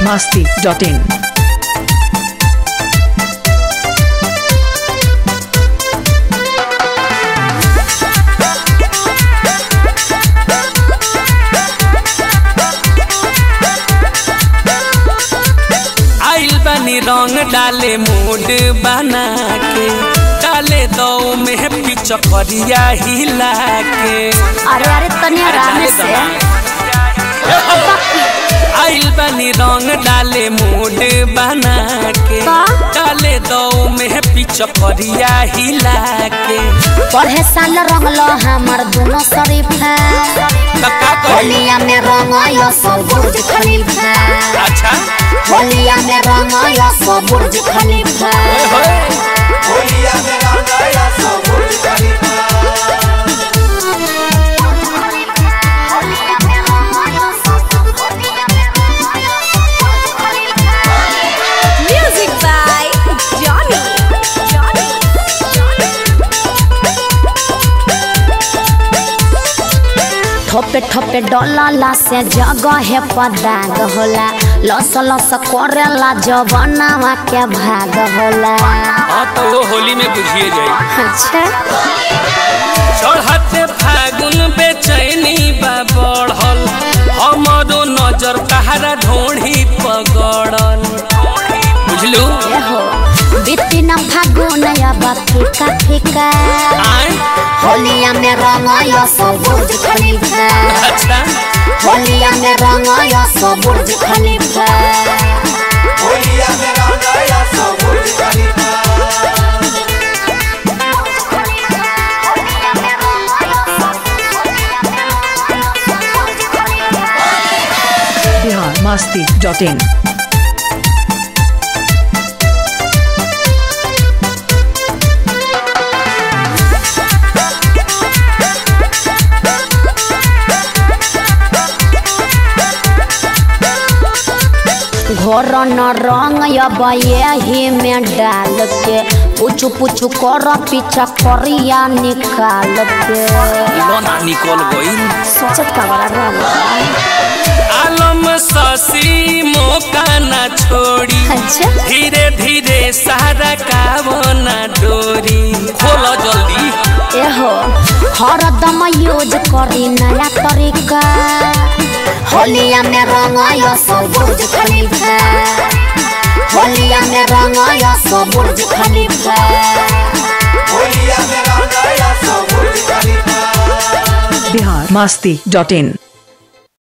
masti.in. आइल बनी रंग डाले मूड बना के डाले दो में पिचकरिया हिला के अरे अरे तनी आराम से आइल बनी रंग डाले मूड बना के का? डाले दो में पिचकरिया हिला के पढ़े साल रंगलो हमर दोनों शरीफा तो का करी होलिया में रंग आयो सब बुर्ज खलीफा अच्छा होलिया में रंग आयो सब बुर्ज खलीफा होए। Music by Johnny. Johnny. ठोपे ठोपे डोला से जगह पदाग होला लस लस करेला जवनावा के भाग होला हाँ तो वो होली में बुझिए जाए अच्छा चढ़ते फागुन बेचैनी बा बढ़ल हमारो नजर तहरा ढोढ़ी पगड़ल बुझलू एहो बिती न फागुन अब फीका फीका आय होलिया में रंग आयो सब बुर्ज खलीफा अच्छा होलिया में रंग आयो सब बुर्ज खलीफा Bihar masti.in. घोर न रंग अब यही में डाल के पुछु पुछु कर पीछा करिया निकाल के लोना निकल गईल सोचत का बड़ा रंग आलम ससी मौका ना छोड़ी अच्छा धीरे धीरे सारा कावना डोरी खोलो जल्दी एहो हरदम यूज करी नया तरीका होलिया में रंग आयो सब बुर्ज खलीफा होलिया में रंग आयो सब बुर्ज खलीफा Bihar masti.in.